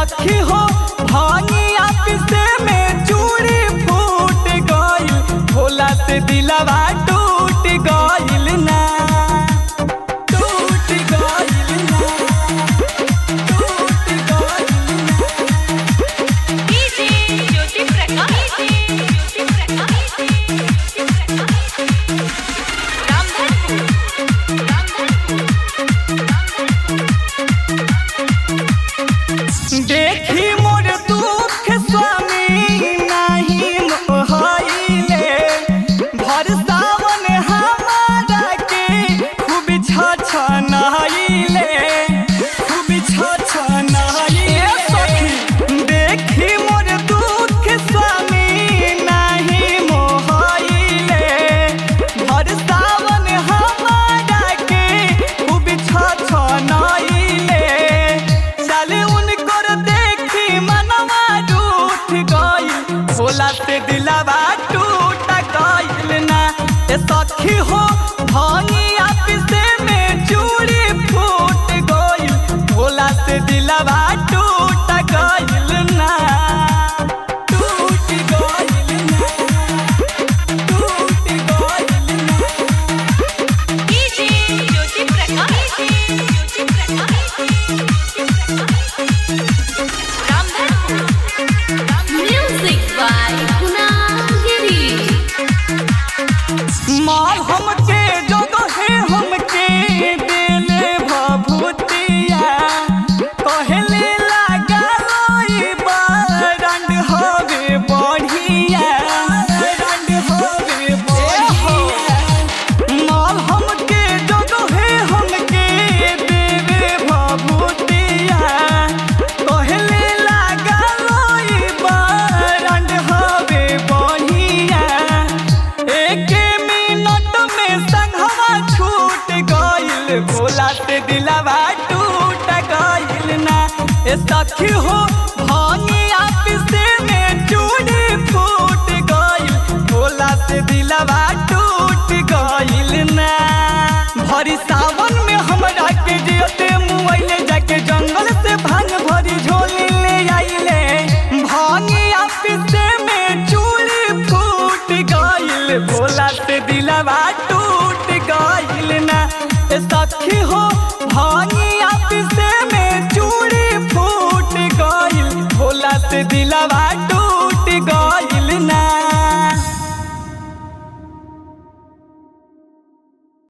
सखी हो भानिया पिसे में चूड़ी फूट गइल भोला से दिलवा टूट गइल ना टूट गइल ना टूट गइल ना डीजे ज्योति प्रकाश ज्योति प्रकाश ज्योति प्रकाश रामधनपुर देखी मोर दुख स्वामी नाही मोहाइले भर सावन हमारा के खूब छछनाइले खूब छछनाइले सखी देखी मोर दुख स्वामी नाही मोहाइले भर सावन हमारा के खूब छछनाइले चले उनकर देखी मनवा रूठ गइल भोला से दिलवा टूट गइल ना ए सखी हो भानिया पिसे में चूड़ी फूट गइल भोला से दिलवा टूट गइल ना टूट गइल ना टूट गइल ना DJ Jyoti Prakash Jyoti Prakash Ramdhanpur music by Kunal Giri माल हमके जगहे हमके देले भभूतिया कहले लागा लोई बरंड हवे बढ़िया रंड हवे बढ़िया माल हमके जगहे हमके देवे भभूतिया कहले लागा लोई बरंड हवे बढ़िया एक मिनट में संघवा छूट गइल भोला से दिलवा टूट गइल ना ए सखी हो